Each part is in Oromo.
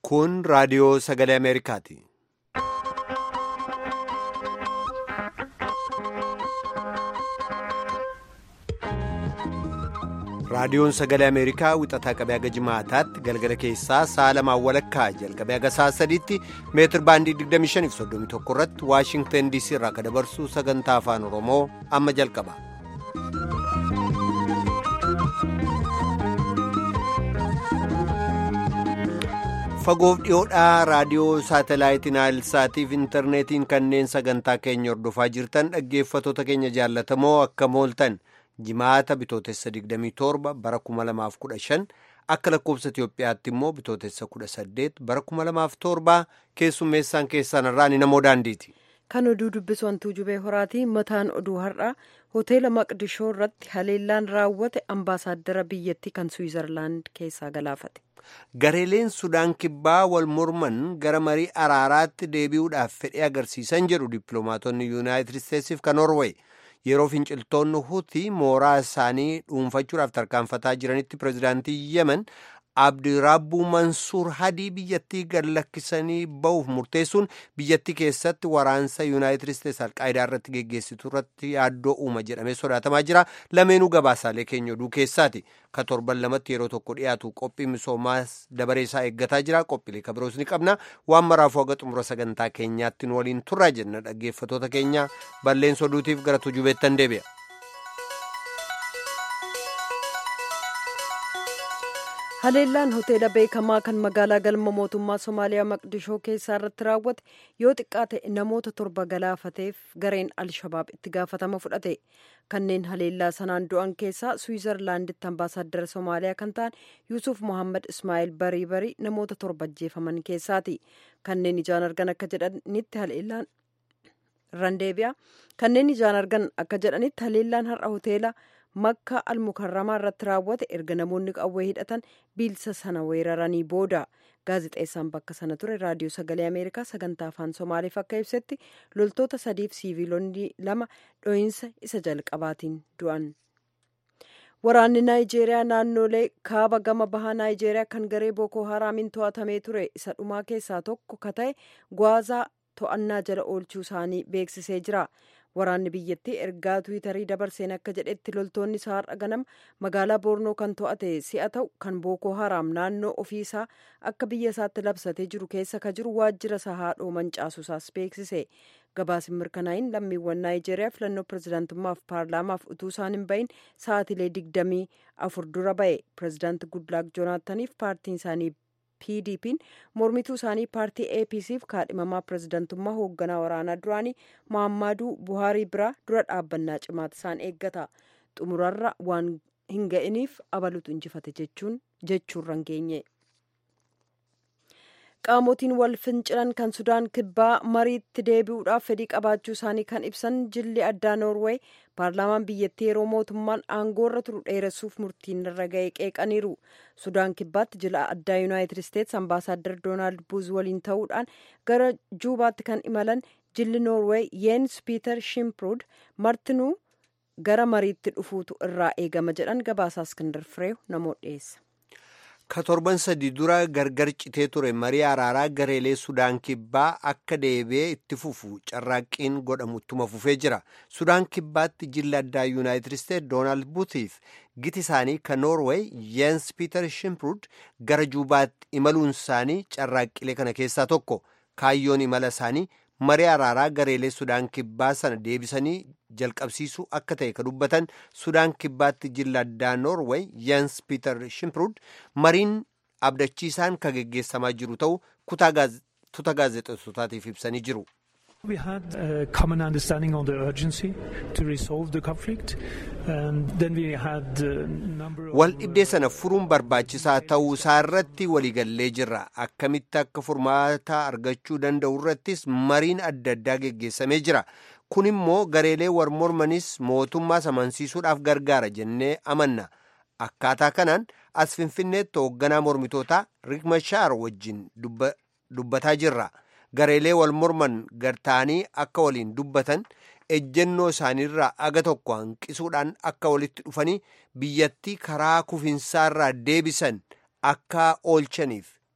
Kun raadiyoo sagalee Ameerikaati. Raadiyoon sagalee Ameerikaa wixataa qabee haga jimaataatti galgala keessaa sa'a lamaan walakkaa jalqabee haga sa'a sadiitti meetir baandii 2531 irratti Waashingtan DC irraa kan dabarsu sagantaa afaan Oromoo amma jalqaba. Fagoof dhiyoodhaa raadiyoo saatalaayitiin Naayilsaatiif intarneetiin kanneen sagantaa keenya hordofaa jirtan dhaggeeffatoota keenya jaallatamoo akka mooltan. jimaata bitootessa 27 bara 2015 akka lakkoofsa Itiyoophiyaatti immoo bitootessa 18 bara 2007 keessummeessaan keessan irraa ni namoo daandiiti. Kan oduu dubbisu hantuu jubee horaatii mataan oduu har'aa hoteela maqdishoo irratti haleellaan raawwate ambaasaaddara biyyattii kan Suwizarlaand keessaa galaafate. Gareeleen Sudaan kibbaa wal morman gara marii araaraatti deebi'uudhaaf fedhii agarsiisan jedhu dippiloomaatonni Yuunaayitid Isteetsiif kan Norweey. yeroo finciltoonni hutii mooraa isaanii dhuunfachuudhaaf tarkaanfataa jiranitti pirezidaantii yemen abdirabbuu mansuur hadii biyyattii gad lakkisanii ba'uuf murteessuun biyyattii keessatti waraansa yuunaayitid isteetsi alqaayidaa irratti geggeessitu irratti yaaddoo uuma jedhamee sodaatamaa jira lameenuu gabaasaalee keenya oduu keessaati ka torban lamatti yeroo tokko dhiyaatu qophii misoomaas dabaree isaa eeggataa jira qophiilee kabiroos ni qabna waan maraafuu haga xumura sagantaa keenyaatti nu waliin turraa jenna dhaggeeffatoota keenya balleessa oduutiif gara tujubeettan deebi'a. haleellaan hoteela beekamaa kan magaalaa galma mootummaa somaaliyaa maqdishoo keessaa irratti raawwate yoo xiqqaate namoota torba galaafateef gareen alshabaab itti gaafatama fudhate kanneen haleellaa sanaan du'an keessaa suwizarlaanditti ambaasaaddara somaaliyaa kan ta'an yuusuf mohammad ismaa'il barii barii namoota torba ajjeefaman keessaati kanneen ijaan argan akka jedhanitti haleellaan randeebi'a kanneen ijaan argan akka jedhanitti haleellaan har'a hoteela. makka almukarramaa irratti raawwate erga namoonni qawwee hidhatan biilsa sana weeraranii booda gaazixeessaan bakka sana ture raadiyoo sagalee ameerikaa sagantaa afaan somaaliif akka ibsetti loltoota sadiif siiviilonni lama dho'iinsa isa jalqabaatiin du'an. waraanni naayijeeriyaa naannolee kaaba gama bahaa naayijeeriyaa kan garee bookoo haraamiin to'atamee ture isa dhumaa keessaa tokko ka ta'e gwaazaa to'annaa jala oolchuu isaanii beeksisee jira. waraanni biyyattii ergaa tiwiitarii dabarseen akka jedhetti loltoonni isaa har'a ganama magaalaa boornoo kan to'ate si'a ta'u kan bookoo haraam naannoo ofii isaa akka biyya isaatti labsatee jiru keessa ka jiru waajjira isaa haadhoo mancaasuusaas beeksise gabaasin mirkanaa'iin lammiiwwan naayijeeriyaa filannoo pirezidaantummaaf paarlaamaaf utuu isaan hin bahin sa'aatilee digdamii afur dura ba'e pirezidaanti gudlaak joonaataniif paartiin isaanii pdp'n mormituu isaanii paartii apcf kaadhimamaa pirezidantummaa hoogganaa waraanaa duraanii mohammaduu buhaarii biraa dura dhaabbannaa cimaata isaan eeggata xumurarra waan hin ga'iniif abalutu injifate jechuun jechuurran geenye. qaamotiin wal fincilan kan sudaan kibbaa mariitti deebi'uudhaaf fedhii qabaachuu isaanii kan ibsan jilli addaa noorweey paarlaamaan biyyattii yeroo mootummaan aangoorra turu dheeressuuf murtiin irra ga'e qeeqaniiru sudaan kibbaatti jila addaa yuunaayitid isteetsi ambaasaaddar doonaald buuz waliin ta'uudhaan gara juubaatti kan imalan jilli noorweey yeens piiter shimprud martinuu gara mariitti dhufuutu irraa eegama jedhan gabaasaa iskindar fireew namoota dhiyeessa. ka torban sadii dura gargar citee ture marii araaraa gareelee sudaan kibbaa akka deebi'ee itti fufu carraaqqiin godhamu ittuma fufee jira sudaan kibbaatti jilli addaa yuunaayitid isteet doonaald buutiif giti isaanii kan noorweey yeens piiter shimprud gara juubaatti imaluun isaanii carraaqqilee kana keessaa tokko kaayyoon imala isaanii marii araaraa gareelee sudaan kibbaa sana deebisanii jalqabsiisuu akka ta'e ka dubbatan sudaan kibbaatti jilla addaa noorweey yeens piiter shimprud mariin abdachiisaan ka geggeessamaa jiru ta'u tuuta gaazexeessotaatiif ibsanii jiru. We had a common understanding on the urgency to resolve the conflict. Um, then we had a number of... Wal dhibdee sana furuun barbaachisaa ta'uu isaa irratti waliigallee jirra. Akkamitti akka furmaata argachuu danda'u irrattis mariin adda addaa geggeessamee jira. Kun immoo gareelee war mormanis mootummaa amansiisuudhaaf gargaara jennee amanna. Akkaataa kanaan as Finfinneetti hoogganaa mormitootaa Riek Machaar wajjin dubbataa jirra. gareelee wal morman gartaanii akka waliin dubbatan ejjennoo isaaniirraa aga tokko hanqisuudhaan akka walitti dhufanii biyyattii karaa kufinsaarraa deebisan akka oolchaniif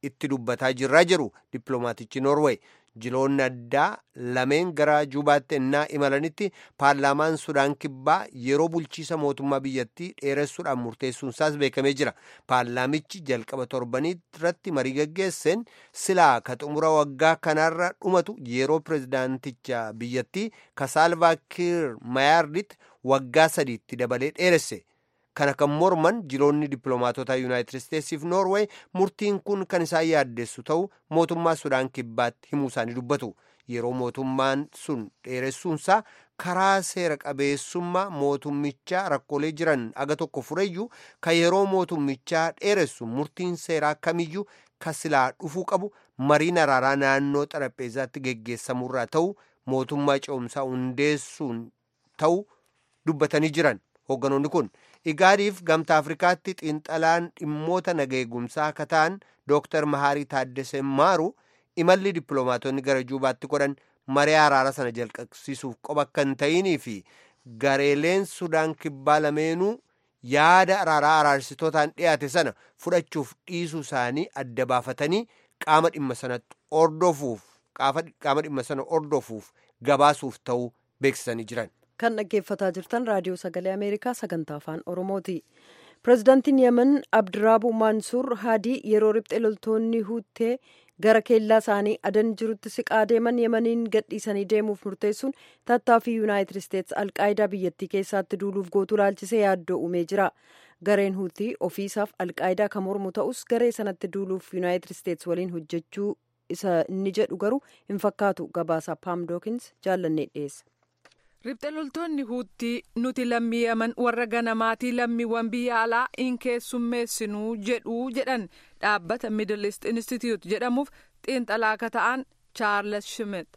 itti dubbataa jirraa jiru dippiloomaatichi noorweey jiloonni addaa lameen gara juubaatti ennaa imalanitti paarlaamaan sudaan kibbaa yeroo bulchiisa mootummaa biyyattii dheeressuudhaan murteessuunsaas beekamee jira paarlaamichi jalqaba torbanii irratti marii gaggeesseen silaa ka xumura waggaa kanaarra dhumatu yeroo pirezidaanticha biyyattii kasaalvaakiir mayaarditti waggaa sadiitti dabalee dheeresse kana kan morman jiloonni dippiloomaatota yuunaayitid isteetsiif noorweey murtiin kun kan isaan yaaddessu ta'u mootummaa sudaan kibbaatti himuu isaanii dubbatu yeroo mootummaan sun dheeressuunsaa karaa seera qabeessummaa mootummichaa rakkoolee jiran aga tokko fureyyuu ka yeroo mootummichaa dheeressu murtiin seeraa kamiyyuu ka silaa dhufuu qabu mariin araaraa naannoo xarapheezaatti geggeessamurraa ta'u mootummaa ce'umsaa hundeessuun ta'u dubbatanii jiran hoogganoonni kun igaadiif gamta afrikaatti xiinxalaan dhimmoota nageegumsaa akka ta'an dooktar mahaarii taaddesee maaru imalli dippiloomaatonni gara juubaatti godhan maree araara sana jalqabsiisuuf qoba akka hin ta'inii fi gareeleen sudaan kibbaa lameenuu yaada araaraa araarsitootaan dhiyaate sana fudhachuuf dhiisuu isaanii adda baafatanii qaama dhimma sanatti ordofuuf qaama dhimma sana ordofuuf gabaasuuf ta'uu beeksisanii jiran. kan dhaggeeffataa jirtan raadiyoo sagalee ameerikaa sagantaa afaan oromooti pirezidaantiin yemen abdiraabu mansuur haadii yeroo riphxe loltoonni huutee gara keellaa isaanii adan jirutti siqaa deeman yemaniin gadhiisanii deemuuf murteessuun tattaaffii yuunaayitid isteets alqaayidaa biyyattii keessatti duuluuf gootu laalchisee yaaddoo uumee jira gareen huutii ofiisaaf alqaayidaa kan mormu ta'us garee sanatti duuluuf yuunaayitid isteets waliin hojjechuu isa inni jedhu garuu hin fakkaatu gabaasa paam dookins jaallannee dhiyeessa. Riphxe loltoonni huuttii nuti lammii yaman warra ganamaatii lammiiwwan biyya alaa hin keessummeessinuu jedhuu jedhan dhaabbata Middle East Institute jedhamuuf xiinxalaa akka ta'an Charles Schmidt.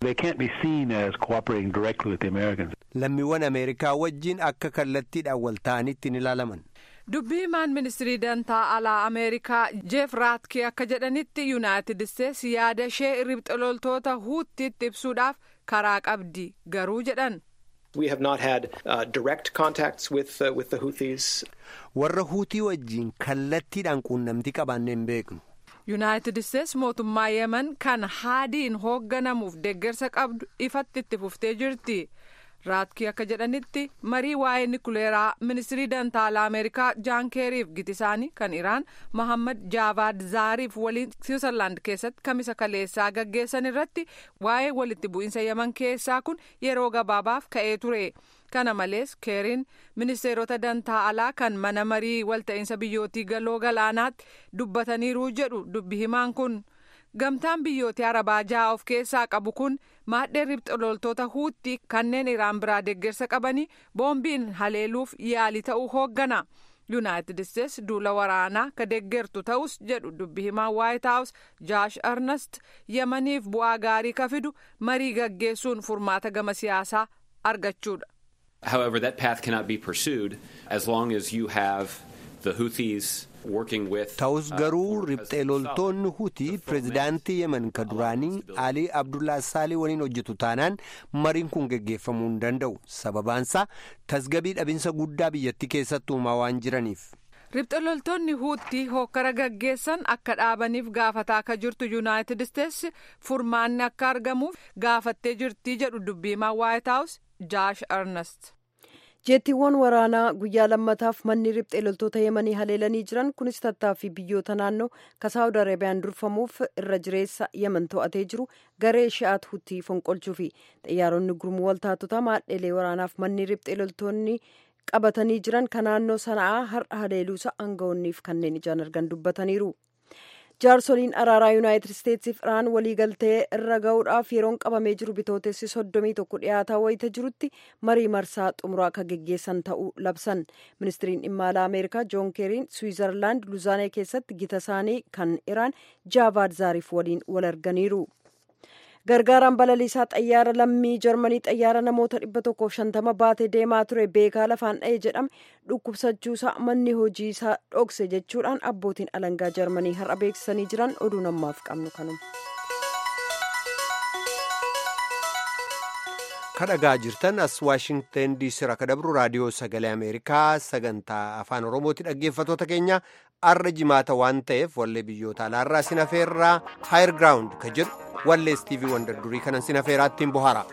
Lammiiwwan Ameerikaa wajjin akka kallattiidhaan wal ta'anitti hin ilaalaman. dubbii himaan ministirii dantaa alaa ameerikaa jeef raatki akka jedhanitti yuunaayitid isteets yaada ishee riphxe loltoota huuttiitti ibsuudhaaf karaa qabdi garuu jedhan. We have not had uh, direct contacts with, uh, with the Houthis. Warra huutii wajjin kallattiidhaan quunnamtii qabaannee hin beeknu. yuunaayitid isteets mootummaa yemen kan haadiin hoogganamuuf deeggarsa qabdu ifatti itti fuftee jirti. raatki akka jedhanitti marii waa'ee nikuleeraa ministirii dantaalaa ameerikaa jaan keeriif giti isaanii kan iraan mohammad jaavaad zaariif waliin siwiizerlaand keessatti kamisa kaleessaa gaggeessan irratti waa'ee walitti bu'iinsa yaman keessaa kun yeroo gabaabaaf ka'ee ture kana malees keeriin ministeerota dantaa alaa kan mana marii walta'iinsa biyyootii galoo galaanaatti dubbataniiru jedhu dubbi himaan kun. gamtaan biyyoota arabaa ja'a of keessaa qabu kun maadhee riphxe loltoota huutti kanneen iraan biraa deeggarsa qabanii boombiin haleeluuf yaalii ta'uu hooggana yuunaayitid isteets duula waraanaa ka deeggartu ta'us jedhu dubbi himaa waayit haawus jaash arnast yamaniif bu'aa gaarii ka fidu marii gaggeessuun furmaata gama siyaasaa argachuudha. However, that path cannot be pursued as long as you have the Houthis ta'us garuu riphxee loltoonni hutii pirezidaantii yemen ka duraanii alii abdullaa saalii waliin hojjetu taanaan mariin kun geggeeffamuu hin danda'u sababaansaa tasgabii dhabinsa guddaa biyyattii keessatti uumaa waan jiraniif. riphxe loltoonni huutii hokkara gaggeessan akka dhaabaniif gaafataa akka jirtu yuunaayitid isteets furmaanni akka argamuuf gaafattee jirtii jedhu dubbiimaa waayit haawus jaash arnast. jeettiiwwan waraanaa guyyaa lammataaf manni riphxee loltoota yemanii haleelanii jiran kunis tattaaffii biyyoota naannoo ka saawud arabiyaan durfamuuf irra jireessa yemen to'atee jiru garee shi'aat hutii fonqolchuufi xiyyaaronni gurmuu waltaatotaa maadheelee waraanaaf manni riphxee loltoonni qabatanii jiran ka naannoo sana'aa har'a haleeluusa aangawoonniif kanneen ijaan argan dubbataniiru. jaarsoliin araaraa yuunaayitid isteetsiif iraan waliigaltee irra ga'uudhaaf yeroon qabamee jiru bitootessi soddomii tokko dhiyaataa wayita jirutti marii marsaa xumuraa akka geggeessan ta'uu labsan ministiriin dhimma alaa ameerikaa joon keeriin swiizerlaand luzaanee keessatti gita isaanii kan iraan jaavaad zaariif waliin wal arganiiru. gargaaraan balaliisaa xayyaara lammii jarmanii xayyaara namoota dhibba tokkoof shantama baatee deemaa ture beekaa lafaan dha'e jedhame dhukkubsachuusaa manni hojii isaa dhokse jechuudhaan abbootiin alangaa jarmanii har'a beeksisanii jiran oduu namaaf qabnu kanuma. kadhagaa jirtan as waashingtan diisii irraa kadabru raadiyoo sagalee ameerikaa sagantaa afaan oromooti dhaggeeffatoota keenya arra jimaata waan ta'eef wallee biyyoota alaarraa sinafeerraa haayir giraawundi ka jedhu wallee istiivii wandar durii kanan sinafeeraattiin bohaara.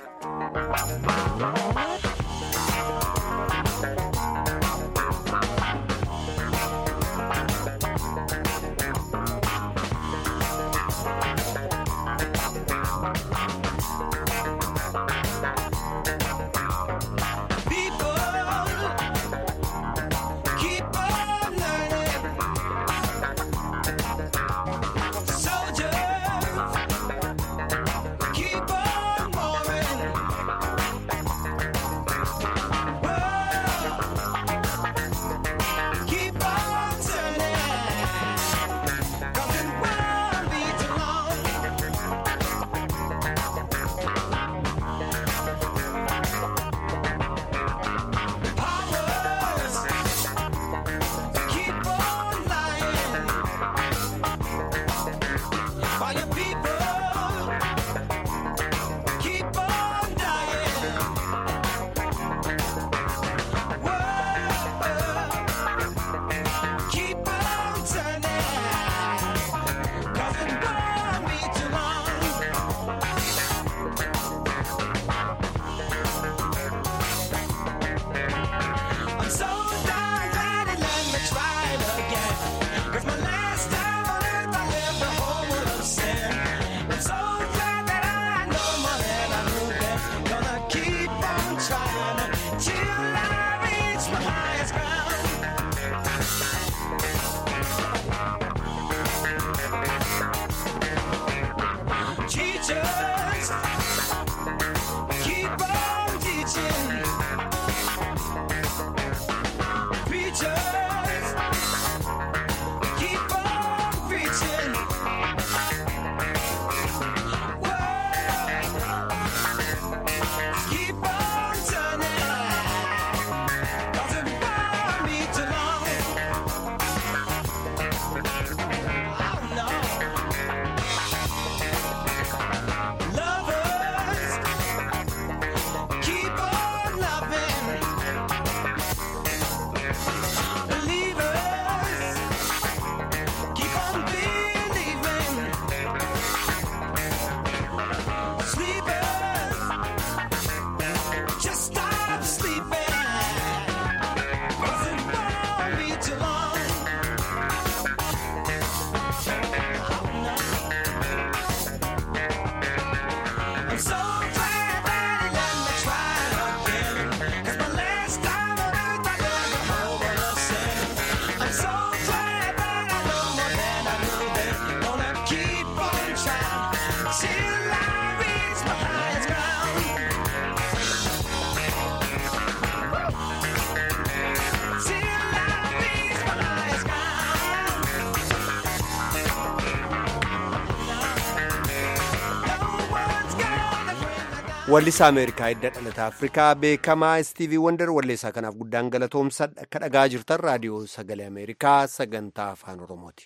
wallisaa ameerikaa hidda dhalata afrikaa beekamaa istiivii wandar walleessaa kanaaf guddaan galatoomsa akka dhagaa jirtan raadiyoo sagalee ameerikaa sagantaa afaan oromooti.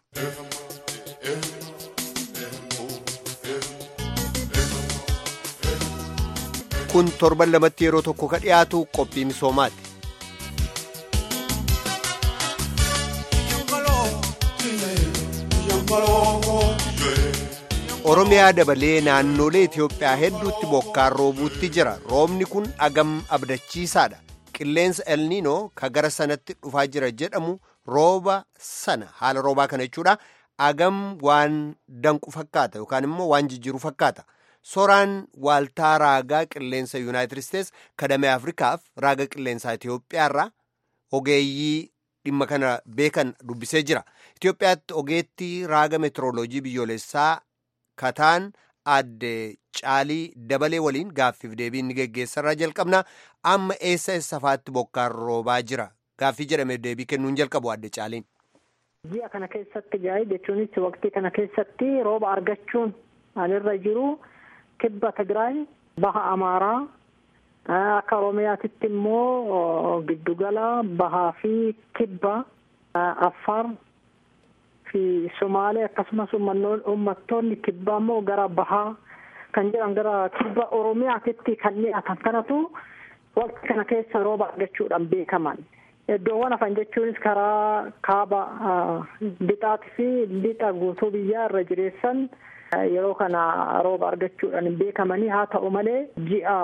kun torban lamatti yeroo tokko ka dhiyaatu qophii misoomaati. oromiyaa dabalee naannolee itiyoophiyaa hedduutti bokkaan roobuutti jira roobni kun agam abdachiisaadha qilleensa elniinoo ka gara sanatti dhufaa jira jedhamu rooba sana haala roobaa kana jechuudha agam waan danqu fakkaata yookaan immoo waan jijjiiru fakkaata soraan waaltaa raagaa qilleensa yuunaayitid isteets kadamee afrikaaf raaga qilleensaa itiyoophiyaarraa ogeeyyii dhimma kana beekan dubbisee jira itiyoophiyaatti ogeettii raaga meetirooloojii biyyoolessaa kataan adde caalii dabalee waliin gaaffiif deebiin ni geggeessarraa jalqabna amma eessa eessafaatti bokkaan roobaa jira gaaffii jedhame deebii kennuun jalqabu adde caaliin. ji'a kana keessatti gaa'ee jechuunis waqtii kana keessatti rooba argachuun alirra jiru kibba tigraay baha amaaraa akka oromiyaatitti immoo giddugala bahaa fi kibba affaar fi somaalee akkasumas uummattoonni kibbaa immoo gara bahaa kan jedhan gara kibba oromiyaatitti kan dhiyaatan kanatu waqtii kana keessa rooba argachuudhaan beekaman. Iddoowwan hafan jechuunis karaa kaaba lixaatii fi lixa guutuu biyyaa irra jireessan yeroo kana rooba argachuudhaan hin beekamanii haa ta'u malee ji'a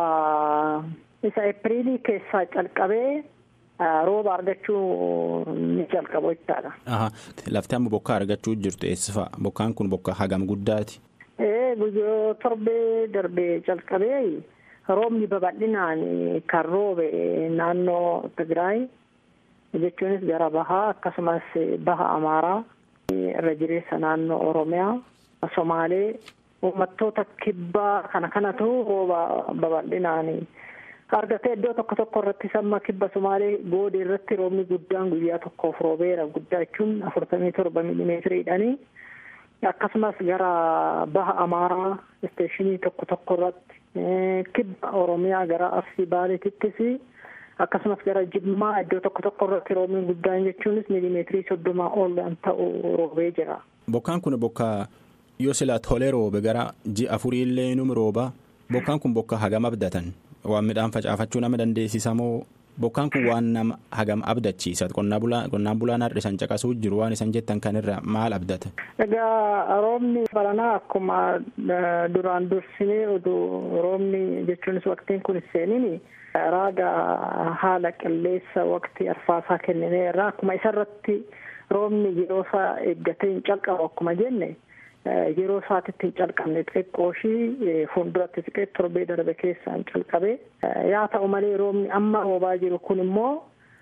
isa eepiriilii keessaa calqabee rooba argachuu ni jalqabu jechaadha. Lafti amma bokkaa argachuu jirtu eessa bokkaan kun bokkaa hagam guddaati? Guyyoo torbee darbee calqabee roobni babal'inaan kan roobe naannoo Tigraay jechuunis gara bahaa akkasumas baha Amaaraa irra jireessa naannoo Oromiyaa Somaalee uummattoota kibbaa kana kanatu rooba babal'inaan argatee iddoo tokko tokko irratti samma kibba Somaalee goodee irratti roobni guddaan guyyaa tokkoof roobeera guddaa jechuun afurtamii torba miilimeetiriidhani. akkasumas gara baha amaaraa isteeshinii tokko tokko irratti kibba oromiyaa gara arsii baaleetittis akkasumas gara jimmaa iddoo tokko tokko irratti roobni guddaan jechuunis miilimeetirii soddomaa ol kan ta'u roobee jira. Bokkaan kun bokkaa yoo silaa tolee roobe gara ji'a afurii illee num rooba bokkaan kun bokkaa hagam abdatan waan midhaan facaafachuu nama dandeessisa moo bokkaan kun waan nama hagam abdachiisa qonnaan bulaan har'a isan caqasuu jiru waan isan jettan kanirra maal abdata. Egaa roobni baranaa akkuma duraan dursinee oduu roobni jechuunis waqtiin kun seenini raaga haala qilleessa waqtii arfaasaa kennineerra akkuma isarratti roobni yeroo isaa eeggatee hin calqabu akkuma jenne yeroo isaatitti hin calqabne xiqqoo ishii fuulduratti siqee torbee darbe keessaan calqabe yaa ta'u malee roobni amma roobaa jiru kun immoo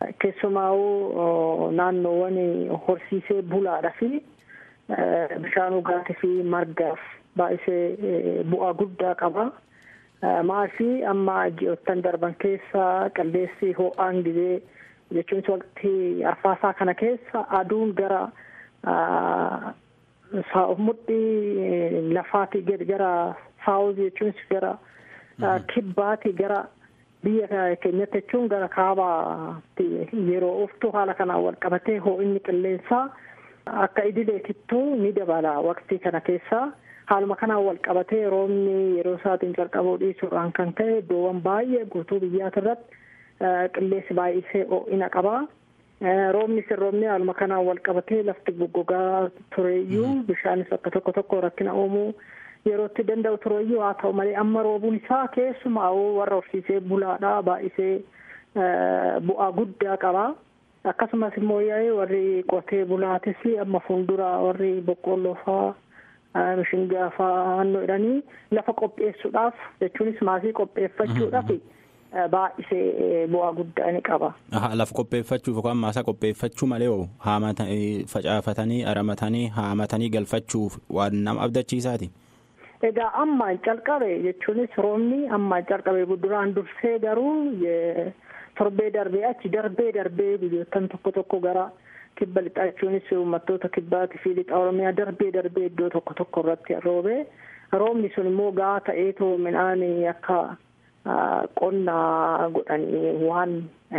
keessumaa'uu naannoowwan horsiisee bulaadha fi bishaan dhugaatii fi margaaf baay'isee bu'aa guddaa qaba. Maashii amma ji'oottan darban keessa qilleessi ho'aan gizee jechuunis waqtii arfaasaa kana keessa aduun gara mudhii lafaatii gadi gara saawuzii jechuunis gara kibbaatii gara biyya keenyatti jechuun gara kaabaatti yeroo uftu haala kanaan wal qabatee ho'inni qilleensaa akka idileetittuu ni dabala waqtii kana keessa. haaluma kanaan wal qabatee roobni yeroo isaatiin calqabuu dhiisuudhaan kan ka'e iddoowwan baay'ee guutuu biyyaati irratti qilleensi baay'isee ho'ina qaba. Roobni sin roobni haaluma kanaan wal qabatee lafti goggogaa tureeyyuu bishaanis akka tokko tokko rakkina uumuu yerootti danda'u tureeyyuu haa ta'u malee amma roobuun isaa keessumaa warra horsiisee bulaadhaa baay'isee bu'aa guddaa qaba. Akkasumas immoo warri qotee bulaatis amma fuuldura warri boqqolloo fa'aa mishingaa fa'aa jedhanii lafa qopheessuudhaaf jechuunis maasii qopheeffachuudhaaf baay'isee bu'aa guddaa ni qaba. Lafa qopheeffachuuf yookaan maasaa qopheeffachuu malee hoo facaafatanii aramatanii haamatanii galfachuuf waan nama abdachiisaati. Egaa ammaan calqabe jechuunis roobni ammaan calqabe duraan dursee garuu torbee darbee achi darbee darbee biyyoottan tokko tokko gara. kibba lixaa jechuunis uummattoota kibbaatii fi lixa oromiyaa darbee darbee iddoo tokko tokko irratti roobe roobni sun immoo gaa ta'eetoo midhaan akka qonnaa godhanii waan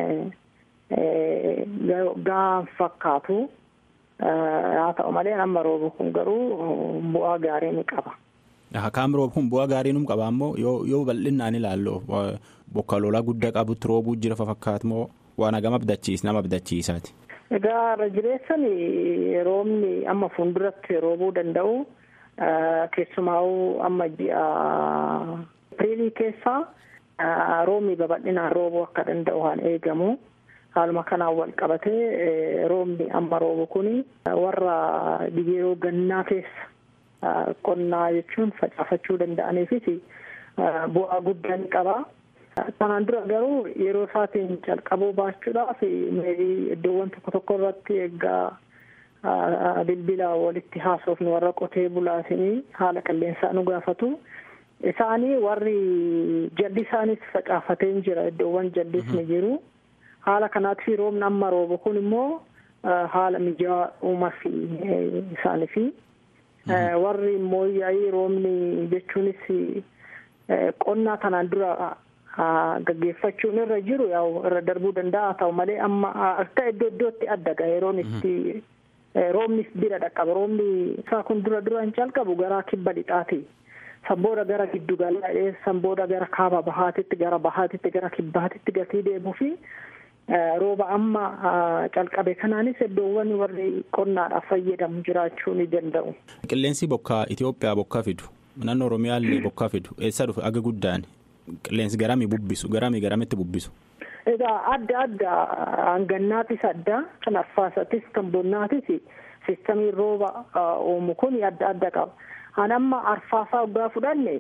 gaa fakkaatu haa ta'u malee amma roobu kun garuu bu'aa gaarii ni qaba. Kaam roobu kun bu'aa gaarii num qaba ammoo yoo bal'inaan ilaallu bokka lolaa guddaa qabutti roobuu jira fakkaatu moo waan hagam abdachiis nama abdachiisaati. Egaa irra jireessan roobni amma fuulduratti roobuu danda'u keessumaa'uu amma ji'a Apriilii keessaa roobni babal'inaan roobuu akka danda'u waan eegamu. Haaluma kanaan wal qabatee roobni amma roobu kuni warra yeroo gannaa keessa qonnaa jechuun facaafachuu danda'aniifis bu'aa guddaa ni qaba. Kanaan dura garuu yeroo isaatiin calqabuu baachuudhaaf iddoowwan tokko tokko irratti eeggaa bilbila walitti haasofnu warra qotee bulaatinii haala qilleensaa nu gaafatu. Isaanii warri jalli isaanis facaafatee jira iddoowwan jallis ni jiru. Haala kanaatti roobni amma roobu kun immoo haala mijaa'aa uumaaf isaaniif. Warri immoo yaa'ii roobni jechuunis qonnaa kanaan dura gaggeeffachuun irra jiru yaa'u irra darbuu danda'a ta'u malee amma akka iddoo iddootti adda yeroon itti roobnis bira dhaqqaba roobni isaa kun dura dura hin calqabu gara kibba lixaati san booda gara giddu galaa san booda gara kaaba bahaatitti gara bahaatitti gara kibbaatitti gatii deemuu fi rooba amma calqabe kanaanis iddoowwan warri qonnaadhaaf fayyadamu jiraachuu ni danda'u. Qilleensi bokkaa Itoophiyaa bokkaa fidu naannoo Oromiyaallee bokkaa fidu eessa dhufe aga guddaan qilleensi garamii bubbisu garamii garamitti bubbisu. Egaa adda adda hangannaatis adda kan arfaasatis kan bonnaatis sistamiin rooba uumu kun adda adda qaba. An amma arfaasaa waggaa fudhanne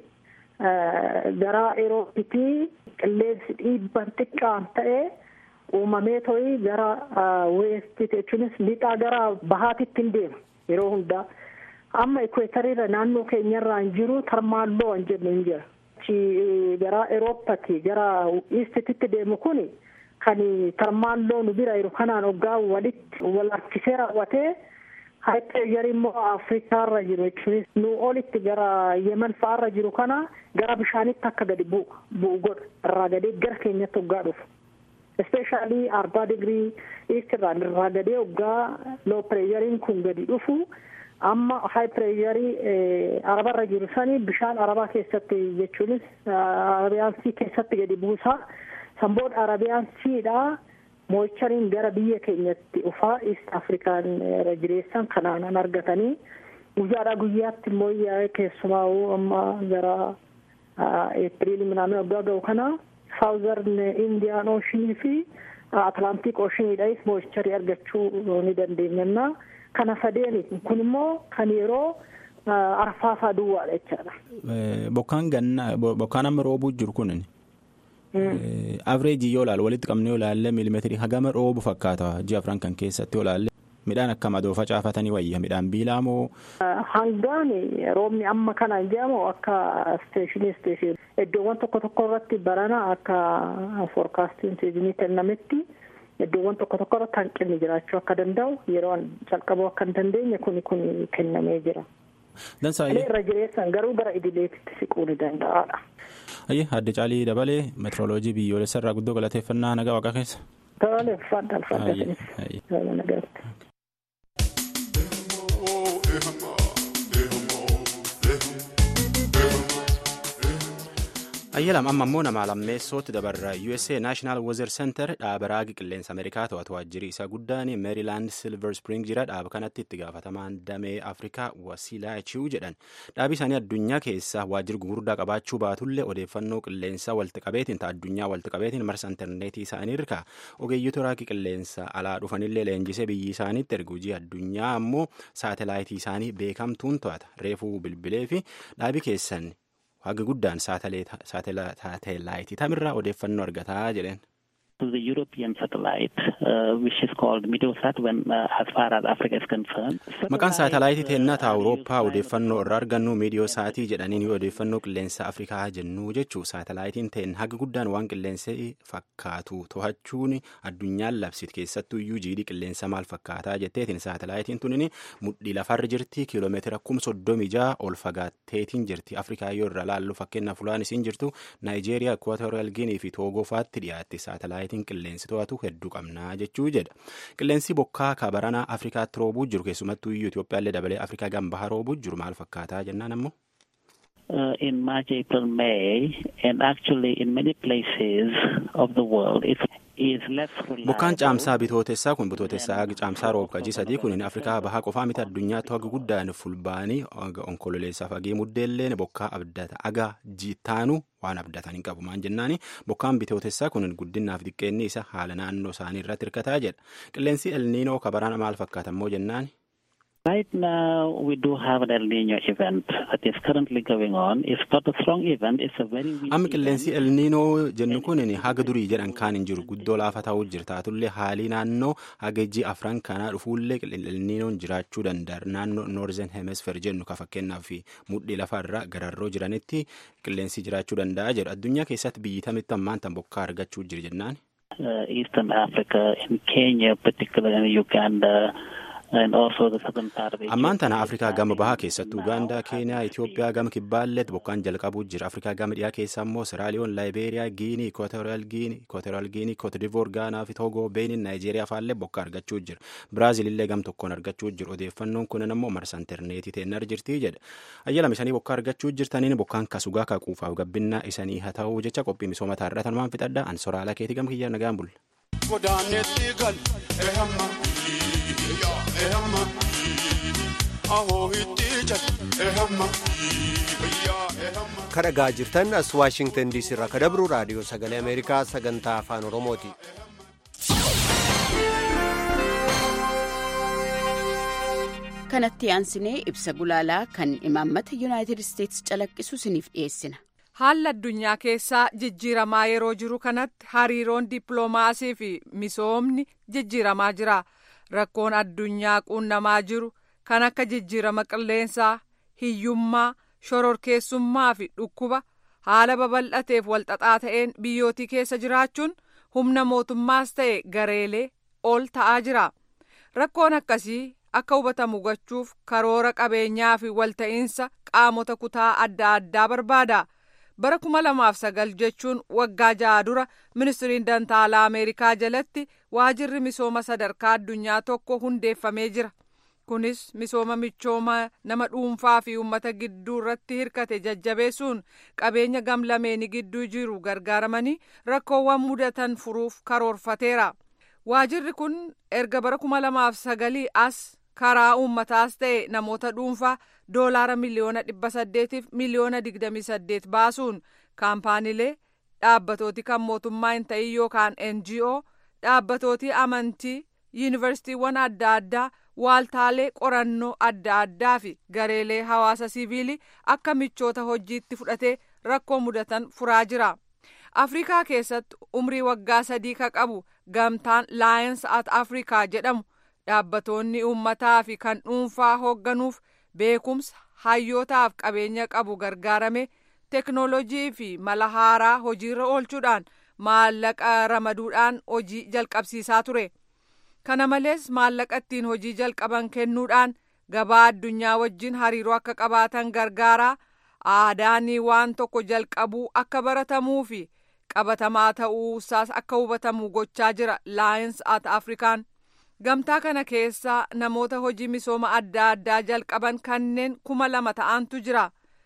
gara Eroopitii qilleensi dhiibban xiqqaan ta'ee uumamee to'ii gara weestii jechuunis lixaa gara bahaatitti hin deema yeroo hundaa. Amma ikweetariirra naannoo keenyarraa hin jiru tarmaalloo hin jennu hin jira. Gara Erooppati gara iistititti deemu kuni kan tarmaalloo nu bira jiru kanaan waggaa walitti wal harkisee raawwatee haayipeeyarii immoo afrikaarra jiru jechuunis nu olitti gara yemen fa'aarra jiru kana gara bishaanitti akka gadi bu'u godha irraa gadee gara keenyatti waggaa dhufu. Ispeeshaalii arbaa digirii iistirraa irraa gadee waggaa loo pireeyariin kun gadi dhufu amma haayipireeyarii arabarra jiru sanii bishaan arabaa keessatti jechuunis arabiyaansii keessatti gadi buusaa san booda arabiyaanshiidhaa moochariin gara biyya keenyatti dhufaa east afrikaan jireessan kanaan argatanii guyyaadhaa guyyaatti immoo keessumaa amma gara eepiriilii minaamin waggaa ga'u kana saawuzarn indiyaan ooshinii fi atlaantik ooshinidhaas moocharii argachuu ni dandeenya kana sadeeni kun immoo kan yeroo arfaasaa duwwaadha jechaadha. Bokkaan ganna bokkaan amma roobuu jiru kun avreejii yoo ilaalu walitti qabnee yoo ilaalle miilimeetirii hagama roobu fakkaata ji'a afran kan keessatti yoo ilaalle midhaan akka madoo facaafatanii wayya midhaan biilaa moo. Hangaan roobni amma kana jedhamu akka isteeshinii isteeshinii iddoowwan tokko tokko irratti barana akka foorkaastiin seezinii kennametti iddoowwan tokko tokko irratti hanqinni jiraachuu akka danda'u yeroo calqabuu akka hin dandeenye kuni kun kennamee jira. Dansaayyee. irra jireessan garuu gara idileetitti siquu ni danda'aadha. Ayyee adde caalii dabalee meetirooloojii biyyoolessa irraa guddoo galateeffannaa nagaa waaqa keessa. Tole fadda alfadda. ayyalam amma immoo nama lammeessootti dabarra usa naashinaal weather center dhaaba raagi qilleensa ameerikaa to'atu waajjirri isaa guddaan meerilaand silver spring jira dhaaba kanatti itti gaafatamaan damee afrikaa wasiilaa chiu jedhan dhaabi isaanii addunyaa keessa waajjirri gugurdaa qabaachuu baatullee odeeffannoo qilleensa walti qabeetiin ta'a addunyaa walti qabeetiin marsa intarneetii isaanii irkaa ogeeyyota raagi qilleensa alaa dhufanillee leenjisee biyyi isaaniitti ergu hojii addunyaa ammoo saatelaayitii isaanii beekamtuun to'ata reefuu bilbilee fi dhaabi keessan haga guddaan saatelaayitii tamirraa odeeffannoo argataa jedheen. the European satellite, uh, which is called Meteosat, when uh, as far as Africa is concerned. Maqaan saatalaayitii teennata Awurooppaa odeeffannoo irraa argannu miidiyooosaatii jedhaniin yoo odeeffannoo qilleensa Afrikaa jennu jechuu saatalaayitiin teen haga guddaan waan qilleensa fakkaatu to'achuun addunyaan labsit keessattuu iyyuu jiidhii qilleensa maal fakkaataa jetteetiin saatalaayitiin tunin mudhii lafarra jirti kiiloomeetira kum soddomii ja'a ol fagaatteetiin jirti Afrikaa yoo irra laallu fakkeenyaaf fulaan isiin jirtu Naayijeeriyaa, Ekwaatooriyaal Giinii fi Toogoo fa'aatti dhiyaatti saatalaayitiin qilleensi to'atu hedduu qabnaa jechuu jedha qilleensi bokkaa kabaranaa afrikaatti roobuu jiru keessumattuu iyyuu itoophiyaallee dabalee afrikaa gambaha roobuu jiru maal fakkaataa jennaan ammoo. Uh, in March, April, May, and actually in many places of the world, it's bokkaan caamsaa bitootessaa kun bitootessaa caamsaa roobkajii sadii kun afrikaa bahaa qofaa miti addunyaatti haga guddaan fulbaanii haga onkololeessaaf hagee muddeelleen bokkaa abdata aga jittaanu waan abdatan hin qabu maan jennaani bokkaan bitootessaa kun guddinaaf xiqqeenni isa haala naannoo isaanii irratti hirkataa jedha qilleensi elniinoo kabaraan maal fakkaata immoo jennaani. Right now, we do have an El Nino event that is currently going on. It's not a strong event. It's a very weak Amma qilleensi El Nino jennu kun haga durii jedhan kaan hin jiru guddoo laafa ta'uu jirta taatullee haalii naannoo haga iji afran kanaa dhufuullee El Ninoon jiraachuu danda'a naannoo Northern Hemisphere jennu ka fakkeenyaaf mudhii lafarra gararroo jiranitti qilleensi jiraachuu danda'a jedhu addunyaa keessatti biyyi tamitti ammaan tan bokkaa argachuu jira jennaan. Uh, Eastern Africa, in Kenya, particularly in Uganda. ammaan tana afrikaa gama bahaa keessatti ugaandaa keeniyaa itiyoophiyaa gama kibbaalleetti bokkaan jalqabuu jira afrikaa gama dhiyaa keessa immoo siraaliyoon laayibeeriyaa giinii ikootooriyaal giinii ikootooriyaal giinii kootidivoor gaanaa fi toogoo beeniin naayijeeriyaa faallee bokkaa argachuu jira biraazil illee gam tokkoon argachuu jira odeeffannoon kunin immoo marsa intarneetii ta'een jirtii jedha ayyalam isanii bokkaa argachuu jirtaniin bokkaan kasugaa kaquufaaf gabbinaa isanii haa ta'uu jecha qophii misooma taarratan waan fixadha an soraala keetii gam kiyyaa nagaan bulla. godaanetti gal ehamma ehamma ahoo hitti jal ehamma kadhagaa jirtan as waashingtan diisii irraa kadabru raadiyoo sagalee ameerikaa sagantaa afaan oromooti. kanatti aansinee ibsa gulaalaa kan imaammata yuunaayitid isteetsi calaqqisu isiniif dhiyeessina. Haalli addunyaa keessaa jijjiiramaa yeroo jiru kanatti hariiroon dippiloomaasii fi misoomni jijjiiramaa jira. Rakkoon addunyaa quunnamaa jiru kan akka jijjiirama qilleensaa, hiyyummaa, shororkeessummaa fi dhukkuba haala babal'ateef walxaxaa ta'een biyyootii keessa jiraachuun humna mootummaas ta'e gareelee ol ta'aa jira. Rakkoon akkasii akka hubatamu gochuuf karoora qabeenyaa fi walta'iinsa qaamota kutaa adda addaa barbaada. bara kuma lamaaf sagal jechuun waggaa ja'a dura ministiriin dantaalaa ameerikaa jalatti waajirri misooma sadarkaa addunyaa tokko hundeeffamee jira kunis misooma michooma nama dhuunfaa fi uummata gidduu irratti hirkate jajjabeessuun qabeenya gamlameeni gidduu jiru gargaaramanii rakkoowwan mudatan furuuf karoorfateera waajirri kun erga bara kuma lamaaf sagalii as karaa uummataas ta'e namoota dhuunfaa doolaara miliyoona dhibba saddeetiif miliyoona digdamii saddeet baasuun kaampaaniilee dhaabbatooti kan mootummaa hin ta'in yookaan ngo dhaabbatooti amantii yuunivarsiitiiwwan adda addaa waaltaalee qorannoo adda addaa fi gareelee hawaasa siviilii akka michoota hojiitti fudhatee rakkoo mudatan furaa jira. afrikaa keessatti umrii waggaa sadii ka qabu gamtaan laayens at afrikaa jedhamu dhaabbatoonni uummataa fi kan dhuunfaa hoogganuuf beekumsa hayyootaaf qabeenya qabu gargaarame teknoolojii fi mala haaraa hojiirra oolchuudhaan maallaqa ramaduudhaan hojii jalqabsiisaa ture kana malees maallaqa ittiin hojii jalqaban kennuudhaan gabaa addunyaa wajjin hariiroo akka qabaatan gargaaraa aadaanii waan tokko jalqabuu akka baratamuu fi qabatamaa ta'uusaas akka hubatamu gochaa jira laayins at afrikaan gamtaa kana keessa namoota hojii misooma adda addaa jalqaban kanneen kuma lama ta'antu jira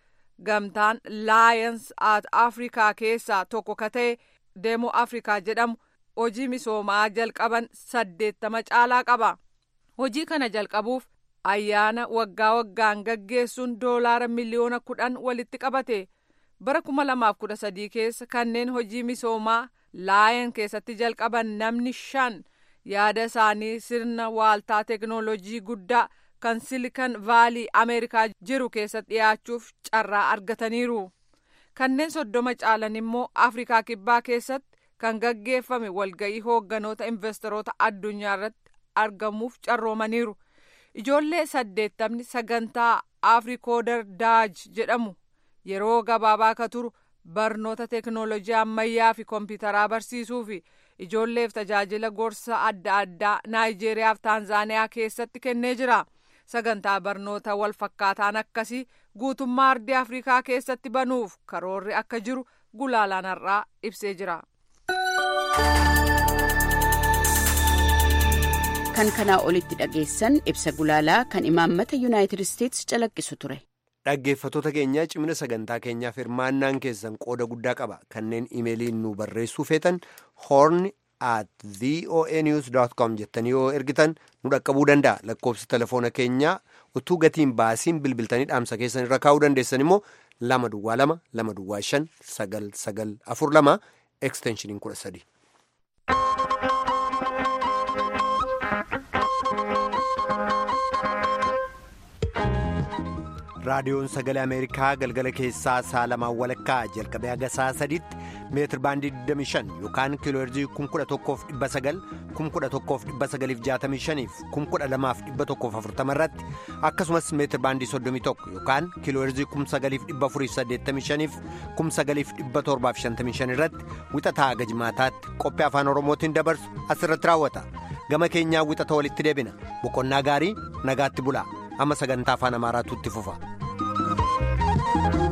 gamtaan laayins at afrikaa keessaa tokko ka ta'e deemo afrikaa jedhamu hojii misoomaa jalqaban saddeettama caalaa qaba hojii kana jalqabuuf ayyaana waggaa waggaan gaggeessuun doolaara miliyoona kudhan walitti qabate bara kuma lamaaf kudha sadii keessa kanneen hojii misoomaa laayen keessatti jalqaban namni shan yaada isaanii sirna waaltaa teknoolojii guddaa kan silikan vaalii ameerikaa jiru keessatti dhiyaachuuf carraa argataniiru kanneen soddoma caalan immoo afrikaa kibbaa keessatti kan gaggeeffame walga'ii hoogganoota investoroota addunyaa irratti argamuuf carroomaniiru ijoollee saddeettamni sagantaa afrikoodar daaj jedhamu yeroo gabaabaa ka turu barnoota teknoolojii ammayyaa fi kompiitaraa barsiisuu fi ijoolleef tajaajila gorsa adda addaa naayijeeriyaa fi taanzaaniyaa keessatti kennee jira sagantaa barnoota wal fakkaataan akkasii guutummaa ardii afrikaa keessatti banuuf karoorri akka jiru gulaalaan har'aa ibsee jira. kan kanaa olitti dhageessan ibsa gulaalaa kan imaammata yuunaayitid isteetsi calaqqisu ture. dhaggeeffatoota keenya cimina sagantaa keenyaaf hirmaannaan keessan qooda guddaa qaba kanneen imeeliin nu barreessuu feetan hoorn at voanews com jettanii yoo ergitan nu dhaqqabuu danda'a lakkoofsi telefoona keenyaa utuu gatiin baasiin bilbiltanii dhaamsa keessan irra kaa'uu dandeessan immoo lama duwwaa lama lama duwwaa shan sagal sagal afur lama eksteenshiniin kudha sadi. raadiyoon sagalee ameerikaa galgala keessaa sa'a lamaan walakkaa jalqabee haga sa'a sadiitti meetir baandii 25 yookaan kiilooherzii 11,900 11,965 fi 12,140 irratti akkasumas meetir baandii 31 yookaan kiilooherzii 9,485 fi 9,755 irratti wixataa haga jimaataatti qophii afaan oromootiin dabarsu asirratti raawwata gama keenyaa wixata walitti deebina boqonnaa gaarii nagaatti bulaa amma sagantaa afaan amaaraatu itti fufa.